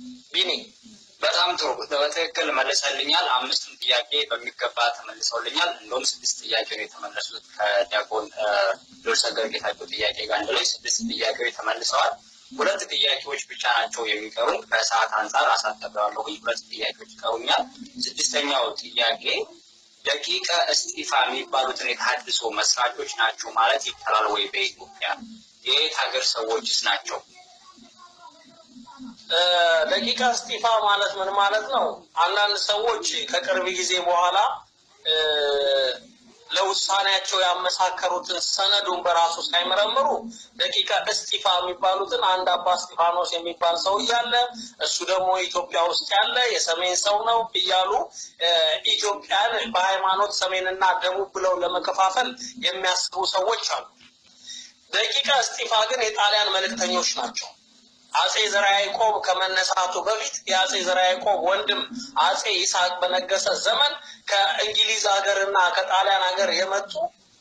ቢኒ በጣም ጥሩ በትክክል መልሰልኛል። አምስቱን ጥያቄ በሚገባ ተመልሰውልኛል። እንደውም ስድስት ጥያቄ ነው የተመለሱት ከዲያቆን ዶርሰገር ጌታቸው ጥያቄ ጋር አንድ ላይ ስድስት ጥያቄዎች ተመልሰዋል። ሁለት ጥያቄዎች ብቻ ናቸው የሚቀሩ። ከሰዓት አንጻር አሳጠበዋለሁ። ሁለት ጥያቄዎች ይቀሩኛል። ስድስተኛው ጥያቄ ደቂቀ እስጢፋ የሚባሉትን የተሀድሶ መስራቾች ናቸው ማለት ይቻላል ወይ? በኢትዮጵያ የየት ሀገር ሰዎችስ ናቸው? ደቂቀ እስጢፋ ማለት ምን ማለት ነው? አንዳንድ ሰዎች ከቅርብ ጊዜ በኋላ ለውሳኔያቸው ያመሳከሩትን ሰነዱን በራሱ ሳይመረምሩ ደቂቀ እስጢፋ የሚባሉትን አንድ አባ እስጢፋኖስ የሚባል ሰው እያለ እሱ ደግሞ ኢትዮጵያ ውስጥ ያለ የሰሜን ሰው ነው እያሉ ኢትዮጵያን በሃይማኖት ሰሜንና ደቡብ ብለው ለመከፋፈል የሚያስቡ ሰዎች አሉ። ደቂቀ እስጢፋ ግን የጣሊያን መልእክተኞች ናቸው። አጼ ዘርዓ ያዕቆብ ከመነሳቱ በፊት የአጼ ዘርዓ ያዕቆብ ወንድም አጼ ይስሐቅ በነገሰ ዘመን ከእንግሊዝ ሀገርና ከጣሊያን ሀገር የመጡ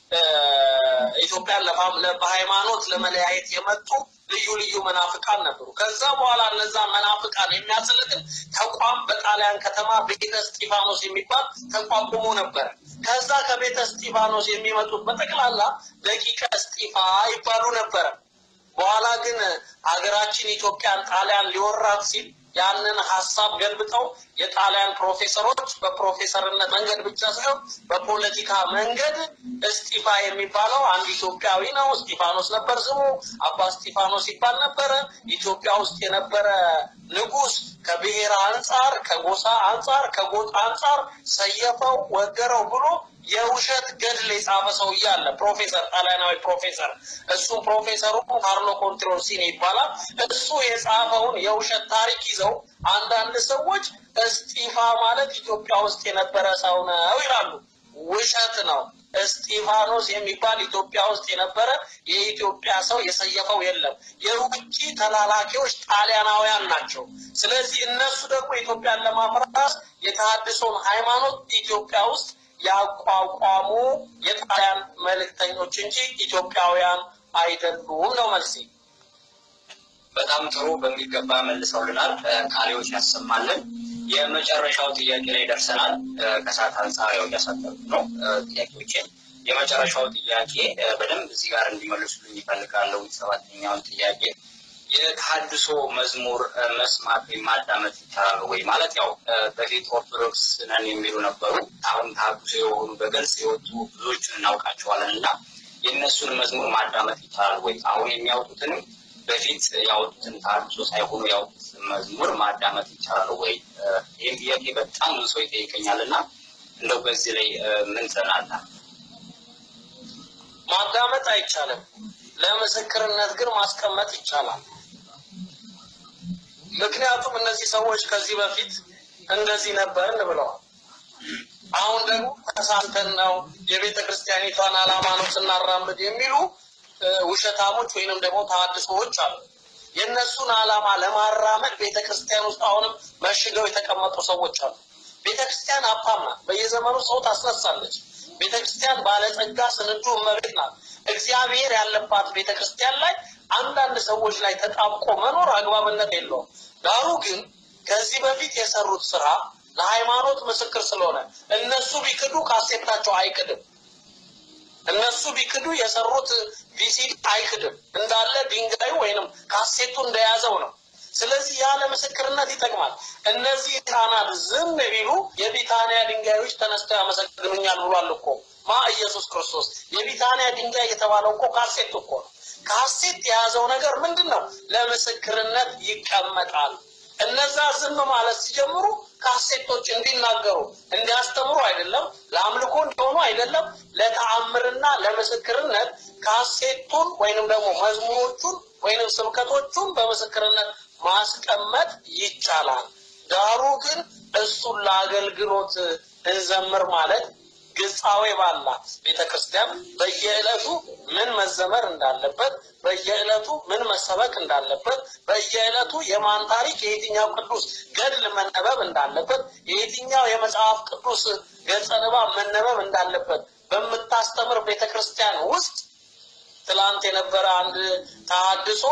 ኢትዮጵያን በሃይማኖት ለመለያየት የመጡ ልዩ ልዩ መናፍቃን ነበሩ። ከዛ በኋላ እነዛ መናፍቃን የሚያስልጥን ተቋም በጣሊያን ከተማ ቤተ እስጢፋኖስ የሚባል ተቋቁሞ ነበረ። ከዛ ከቤተ እስጢፋኖስ የሚመጡት በጠቅላላ ደቂቀ እስጢፋ ይባሉ ነበረ። በኋላ ግን ሀገራችን ኢትዮጵያን ጣሊያን ሊወራት ሲል ያንን ሀሳብ ገልብጠው የጣሊያን ፕሮፌሰሮች በፕሮፌሰርነት መንገድ ብቻ ሳይሆን በፖለቲካ መንገድ እስጢፋ የሚባለው አንድ ኢትዮጵያዊ ነው። እስጢፋኖስ ነበር ስሙ። አባ እስጢፋኖስ ይባል ነበረ። ኢትዮጵያ ውስጥ የነበረ ንጉሥ ከብሔር አንጻር፣ ከጎሳ አንጻር፣ ከጎጥ አንጻር ሰየፈው፣ ወገረው ብሎ የውሸት ገድል የጻፈ ሰው እያለ ፕሮፌሰር ጣሊያናዊ ፕሮፌሰር እሱም ፕሮፌሰሩ ካርሎ ኮንትሮሲኒ ይባላል። እሱ የጻፈውን የውሸት ታሪክ ይዘው አንዳንድ ሰዎች እስጢፋ ማለት ኢትዮጵያ ውስጥ የነበረ ሰው ነው ይላሉ። ውሸት ነው። እስጢፋኖስ የሚባል ኢትዮጵያ ውስጥ የነበረ የኢትዮጵያ ሰው የሰየፈው የለም። የውጭ ተላላኪዎች ጣሊያናውያን ናቸው። ስለዚህ እነሱ ደግሞ ኢትዮጵያን ለማፍራስ የተሃድሶን ሃይማኖት ኢትዮጵያ ውስጥ ያቋቋሙ የጣሊያን መልእክተኞች እንጂ ኢትዮጵያውያን አይደሉም ነው መልሴ። በጣም ጥሩ በሚገባ መልሰውልናል። ቃሌዎች ያሰማልን። የመጨረሻው ጥያቄ ላይ ደርሰናል። ከሰዓት አንጻር ያው እያሳጠሩ ነው ጥያቄዎችን። የመጨረሻው ጥያቄ በደንብ እዚህ ጋር እንዲመልሱልኝ ይፈልጋለሁ። ሰባተኛውን ጥያቄ የተሃድሶ መዝሙር መስማት ወይም ማዳመጥ ይቻላል ወይ? ማለት ያው በፊት ኦርቶዶክስ ነን የሚሉ ነበሩ። አሁን ተሃድሶ የሆኑ በግልጽ የወጡ ብዙዎችን እናውቃቸዋለን እና የእነሱን መዝሙር ማዳመጥ ይቻላል ወይ? አሁን የሚያወጡትንም በፊት ያወጡትን ተሃድሶ ሳይሆኑ ያወጡት መዝሙር ማዳመጥ ይቻላል ወይ? ይህም ጥያቄ በጣም ብዙ ሰው ይጠይቀኛል እና እንደው በዚህ ላይ ምን ትላለህ? ማዳመጥ አይቻልም። ለምስክርነት ግን ማስቀመጥ ይቻላል። ምክንያቱም እነዚህ ሰዎች ከዚህ በፊት እንደዚህ ነበርን ብለዋል። አሁን ደግሞ ተሳንተን ነው የቤተ ክርስቲያኒቷን ዓላማ ነው ስናራምድ የሚሉ ውሸታሞች ወይንም ደግሞ ተሐድሶዎች አሉ። የእነሱን ዓላማ ለማራመድ ቤተ ክርስቲያን ውስጥ አሁንም መሽገው የተቀመጡ ሰዎች አሉ። ቤተ ክርስቲያን ሀብታም ናት። በየዘመኑ ሰው ታስነሳለች። ቤተ ክርስቲያን ባለጸጋ ስንዱ እመቤት ናት። እግዚአብሔር ያለባት ቤተ ክርስቲያን ላይ አንዳንድ ሰዎች ላይ ተጣብቆ መኖር አግባብነት የለውም። ዳሩ ግን ከዚህ በፊት የሰሩት ስራ ለሃይማኖት ምስክር ስለሆነ እነሱ ቢክዱ ካሴታቸው አይክድም። እነሱ ቢክዱ የሰሩት ቪሲዲ አይክድም። እንዳለ ድንጋዩ ወይንም ካሴቱ እንደያዘው ነው። ስለዚህ ያለ ምስክርነት ይጠቅማል። እነዚህ ህፃናት ዝም ቢሉ የቢታንያ ድንጋዮች ተነስተው ያመሰግኑኛል ብሏል እኮ ማ ኢየሱስ ክርስቶስ። የቢታንያ ድንጋይ የተባለው እኮ ካሴት እኮ ነው። ካሴት የያዘው ነገር ምንድን ነው? ለምስክርነት ይቀመጣል። እነዛ ዝም ማለት ሲጀምሩ ካሴቶች እንዲናገሩ እንዲያስተምሩ አይደለም፣ ለአምልኮ እንዲሆኑ አይደለም፣ ለተአምርና ለምስክርነት ካሴቱን ወይንም ደግሞ መዝሙሮቹን ወይንም ስብከቶቹን በምስክርነት ማስቀመጥ ይቻላል። ዳሩ ግን እሱን ለአገልግሎት እንዘምር ማለት ግጻዌ ባላት ቤተ ክርስቲያን በየዕለቱ ምን መዘመር እንዳለበት፣ በየዕለቱ ምን መሰበክ እንዳለበት፣ በየዕለቱ የማን ታሪክ የየትኛው ቅዱስ ገድል መነበብ እንዳለበት፣ የየትኛው የመጽሐፍ ቅዱስ ገጸ ንባብ መነበብ እንዳለበት በምታስተምር ቤተ ክርስቲያን ውስጥ ትላንት የነበረ አንድ ተሐድሶ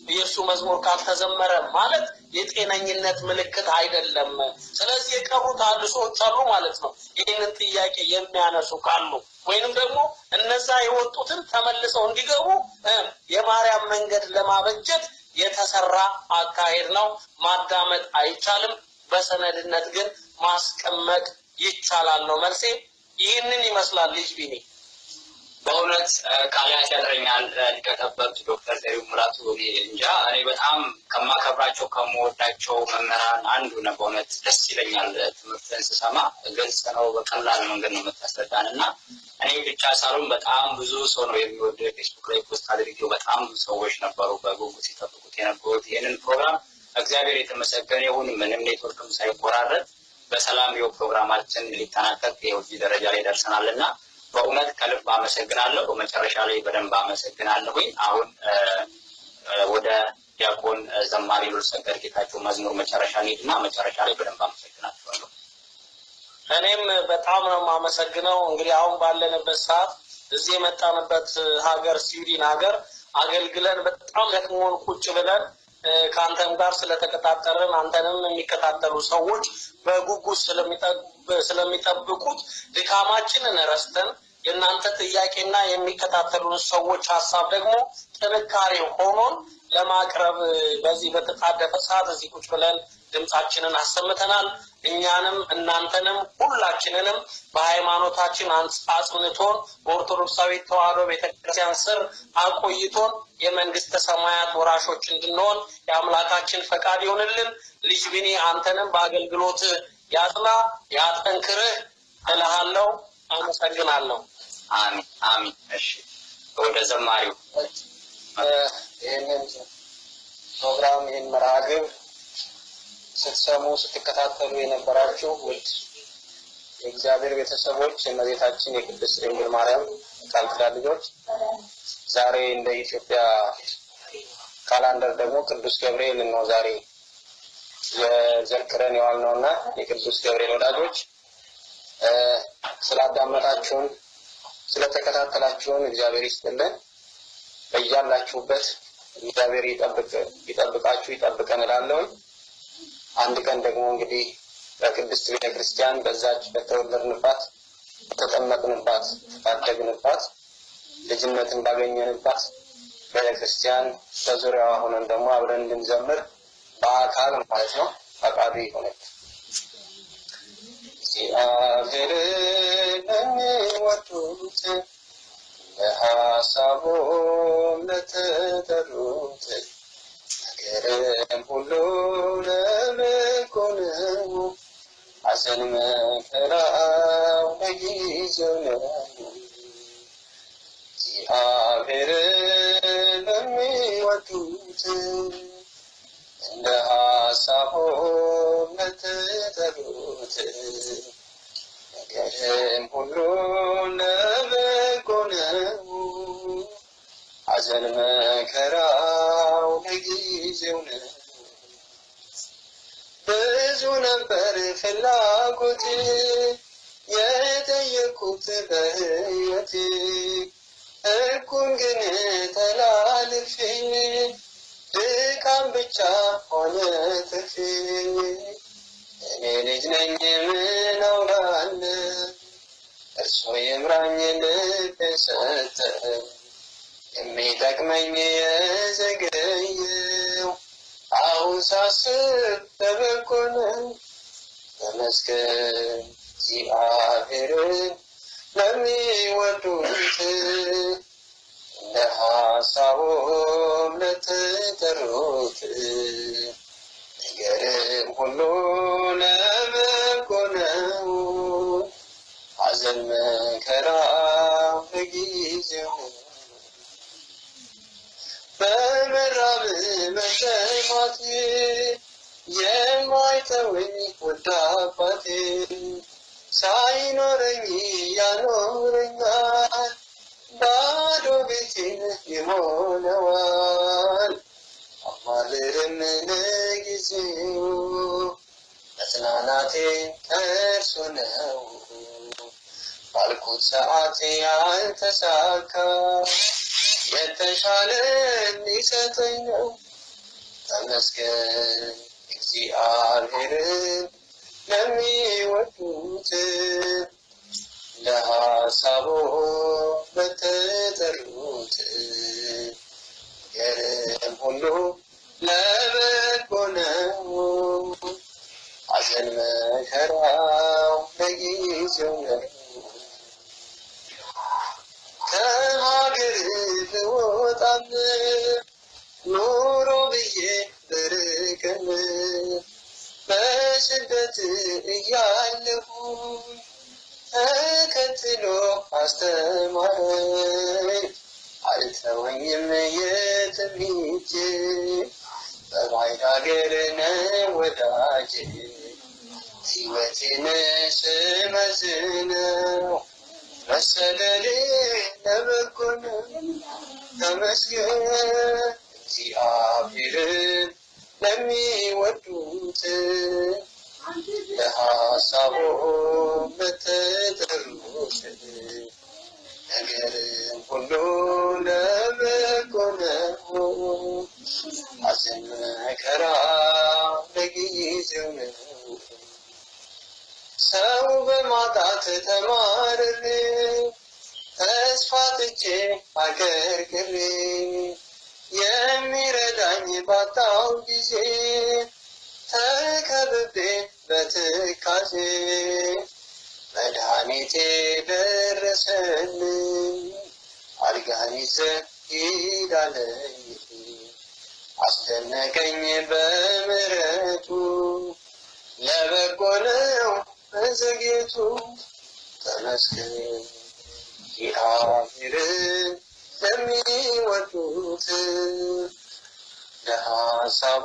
የእሱ መዝሙር ካልተዘመረ ማለት የጤነኝነት ምልክት አይደለም። ስለዚህ የቀሩት አንድ ሰዎች አሉ ማለት ነው። ይህንን ጥያቄ የሚያነሱ ካሉ ወይንም ደግሞ እነዛ የወጡትን ተመልሰው እንዲገቡ እ የማርያም መንገድ ለማበጀት የተሰራ አካሄድ ነው። ማዳመጥ አይቻልም። በሰነድነት ግን ማስቀመጥ ይቻላል ነው መልሴ። ይህንን ይመስላል ልጅ ቢኒ። በእውነት ቃላት ያጥረኛል። ሊቀጠበብት ዶክተር ዘሪሁን ሙላቱ እኔ እንጃ እኔ በጣም ከማከብራቸው ከምወዳቸው መምህራን አንዱ ነው። በእውነት ደስ ይለኛል ትምህርትን ስሰማ። ግልጽ ነው፣ በቀላል መንገድ ነው የምታስረዳን እና እኔ ብቻ ሳልሆን በጣም ብዙ ሰው ነው የሚወደ ፌስቡክ ላይ ፖስት አድርጌው በጣም ብዙ ሰዎች ነበሩ በጉጉት ሲጠብቁት የነበሩት ይህንን ፕሮግራም። እግዚአብሔር የተመሰገነ ይሁን። ምንም ኔትወርክም ሳይቆራረጥ በሰላም ይኸው ፕሮግራማችን ሊጠናቀቅ ይኸው እዚህ ደረጃ ላይ ደርሰናል እና በእውነት ከልብ አመሰግናለሁ። በመጨረሻ ላይ በደንብ አመሰግናለሁኝ። አሁን ወደ ዲያቆን ዘማሪ ሉልሰገድ ጌታቸው መዝሙር መጨረሻ እንሂድና መጨረሻ ላይ በደንብ አመሰግናቸዋለሁ። እኔም በጣም ነው የማመሰግነው። እንግዲህ አሁን ባለንበት ሰዓት እዚህ የመጣንበት ሀገር ስዊድን ሀገር አገልግለን በጣም ደክሞን ቁጭ ብለን ከአንተም ጋር ስለተቀጣጠርን አንተንም የሚከታተሉ ሰዎች በጉጉት ስለሚጠብቁት ድካማችንን ረስተን የእናንተ ጥያቄና የሚከታተሉን ሰዎች ሀሳብ ደግሞ ጥንካሬ ሆኖን ለማቅረብ በዚህ በተጣደፈ ሰዓት እዚህ ቁጭ ብለን ድምፃችንን አሰምተናል። እኛንም እናንተንም ሁላችንንም በሃይማኖታችን አጽንቶን በኦርቶዶክሳዊ ተዋሕዶ ቤተክርስቲያን ስር አቆይቶን የመንግስተ ሰማያት ወራሾች እንድንሆን የአምላካችን ፈቃድ ይሆንልን። ልጅ ቢኒ አንተንም በአገልግሎት ያጽና ያጠንክርህ እልሃለሁ። አመሰግናለሁ። አሚን አሚን። እሺ ወደ ዘማሪው ይህንን ፕሮግራም ይህን መርሃ ግብር ስትሰሙ ስትከታተሉ የነበራችሁ ውድ የእግዚአብሔር ቤተሰቦች የእመቤታችን የቅድስት ድንግል ማርያም ቃል ኪዳን ልጆች ዛሬ እንደ ኢትዮጵያ ካላንደር ደግሞ ቅዱስ ገብርኤል ነው ዛሬ የዘክረን የዋልነው እና የቅዱስ ገብርኤል ወዳጆች ስላዳመጣችሁን ስለተከታተላችሁን እግዚአብሔር ይስጥልን። በያላችሁበት እግዚአብሔር ይጠብቃችሁ ይጠብቀን እላለሁኝ። አንድ ቀን ደግሞ እንግዲህ በቅድስት ቤተ ክርስቲያን በዛች በተወለድንባት በተጠመቅንባት ባደግንባት ልጅነትን ባገኘንባት ቤተ ክርስቲያን በዙሪያዋ ሆነን ደግሞ አብረን እንድንዘምር በአካል ማለት ነው ፈቃዱ ይሆነል። እግዚአብሔርን ለሚወዱት ለሀሳቡም ለተጠሩት ነገርም ሁሉ ለበጎ ነው። ሐዘን መከራው ለጊዜው ነው። እግዚአብሔርን ለሚወዱት እንደ ሀሳቡም ለተጠሩት ነገርም ሁሉ ለበጎ ነው። ሐዘን መከራው ለጊዜው ነው። ብዙ ነበር ፍላጎት የጠየቁት በሕይወቴ ሕጉን ግን ተላልፌ ድካም ብቻ ሆነ ትርፌ እኔ ልጅ ነኝ ምን አውራለሁ እርሱ ይምራኝ ልብ ሰጠ የሚጠቅመኝ የዘገየው አሁን ሳስብ በበጎ ነው። ተመስገን እግዚአብሔርን ለሚወዱት እንደ ሀሳቡም ለተጠሩት ነገርም ሁሉ ለበጎ ነው። ሐዘን መከራ በጊዜው በመራብ መሰማት የማይተወኝ ውድ አባቴ ሳይኖረኝ ያኖረኛል፣ ባዶ ቤቴን ይሞላዋል። አማልርም ለጊዜው መጽናናቴ ከእርሱ ነው። ባልኩት ሰዓት ያልተሳካ የተሻለ ሊሰጠኝ ነው። ተመስገን እግዚአብሔርን ለሚወዱት ለሐሳቡ በተጠሩት ነገርም ሁሉ ለበጎ ነው። ሐዘን መከራው ለጊዜው ነው። ከሀገር ልወጣም ኑሮ ብዬ ብርቅም በስደት እያለሁ ተከትሎ አስተማረኝ አልተወኝም የትም ሄጄ በባዕድ ሀገር ነው ወዳጄ ሕይወቴን ስመዝነው መሰደዴ ለበጎ ነው። ተመስገን እግዚአብሔርን ለሚወዱት ለሐሳቡ በተጠሩት ነገርም ሁሉ ለበጎ ነው። ሐዘን መከራ ለጊዜው ነው። ሰው በማጣት ተማርሬ ተስፋ ትቼ አገር ቅሬ የሚረዳኝ ባጣው ጊዜ ተከብቤ በትካዜ መድኃኒቴ ደረሰልኝ አልጋን ይዘህ ሂድ አለኝ አስደነቀኝ በምሕረቱ ለበጎ ነው መዘግየቱ ተመስገን እግዚአብሔርን ለሚወዱት ለሐሳቡ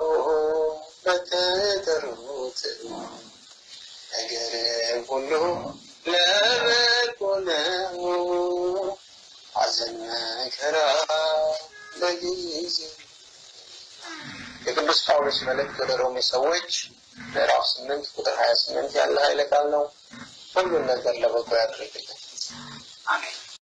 በተጠሩት ነገር ሁሉ ለበጎ ነው። ሐዘን መከራ በጊዜ የቅዱስ ጳውሎስ መልእክት ወደ ሮሜ ሰዎች ምዕራፍ ስምንት ቁጥር ሀያ ስምንት ያለ ኃይለ ቃል ነው። ሁሉን ነገር ለበጎ ያደርግልን። አሜን።